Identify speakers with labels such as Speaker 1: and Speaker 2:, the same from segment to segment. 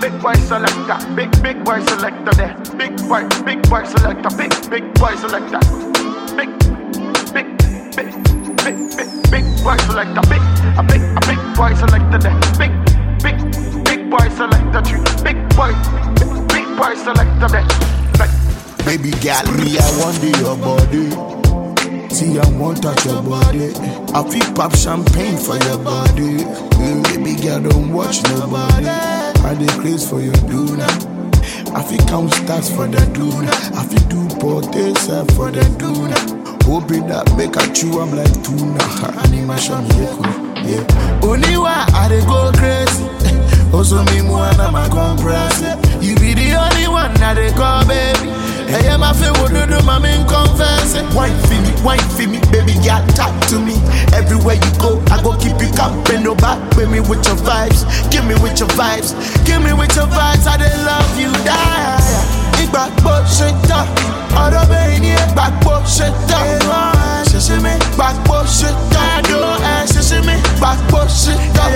Speaker 1: big boy selector, big big boy selector there, big boy, big boy selector, big big boy selector, big big big big big big boy selector, big a big a big boy selector there, big big big boy selector tree, big boy big, big boy selector there. Big,
Speaker 2: Baby girl, me, I want the your body. See, I want touch your body. I feel pop champagne for your body. Mm, Baby girl, don't watch nobody. I dey craze for your Duna. I feel count stars for the Duna. I feel do potesa for the Duna. Hoping that make a chew, I'm like tuna. Animation, yeah. Oniwa, I dey go crazy. Also me more than my compress. You be the only one that they call baby. Hey, I'm a feel what do do, my main confess. Wine for me, wine for me, baby girl, talk to me. Everywhere you go, I go keep you company. No back with me with your vibes. Give me with your vibes. Give me with your vibes. I dey love you, die. Ìgbàgbọ́ ṣe tán, ọ̀rọ̀ bẹ́ẹ̀ ni ìgbàgbọ́ ṣe tán. Ṣẹ̀ṣẹ̀ mi gbàgbọ́ ṣe tán. Ẹ̀dùn ẹ̀ ṣẹ̀ṣẹ̀ mi gbàgbọ́ ṣe tán.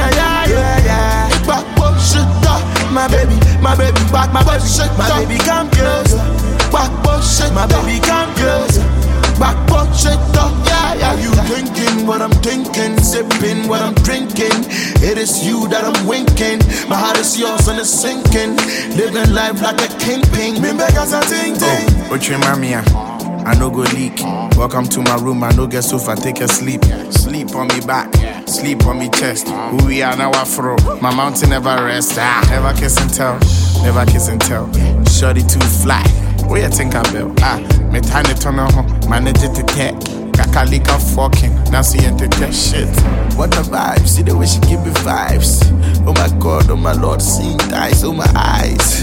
Speaker 2: Ìgbàgbọ́ ṣe tán. My baby, my baby, back my body shake, my baby come close. Back shake, my baby come close. Back shake, yeah, yeah. You thinking what I'm thinking, sipping what I'm drinking. It is you that I'm winking. My heart is yours and it's sinking. Living life like a kingpin. Me beg as a ting ting.
Speaker 3: Oh, Oche Mamia, I no go leak. Welcome to my room, I no get sofa, take a sleep. Sleep on me back, sleep on me chest. Who we are now, afro. My mountain never rest. Ah, never kiss and tell, never kiss and tell. Shorty too fly. Where you think I built? Ah, me tiny tunnel, manage it to tech. Kakalika fucking, now see into that shit. What the vibes? See the way she give me vibes. Oh my god, oh my lord, seeing eyes, oh my eyes.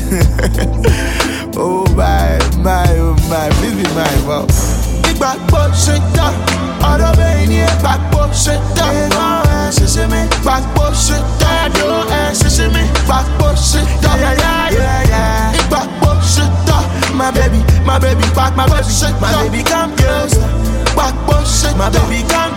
Speaker 3: oh my, my, oh my, please be mine, wow.
Speaker 2: Ìgbàgbọ́ ṣe tán, ọ̀rọ̀ bẹ́ẹ̀ ni ìgbàgbọ́ ṣe tán. Ẹ̀gbọ́n ẹ̀ ṣẹ̀ṣẹ̀ mi gbàgbọ́ ṣe tán. Ẹ̀dùn ẹ̀ ṣẹ̀ṣẹ̀ mi gbàgbọ́ ṣe tán. Ìgbàgbọ́ ṣe tán. My baby, my baby, back my body shake, my baby come close. Gbàgbọ́ ṣe, my baby come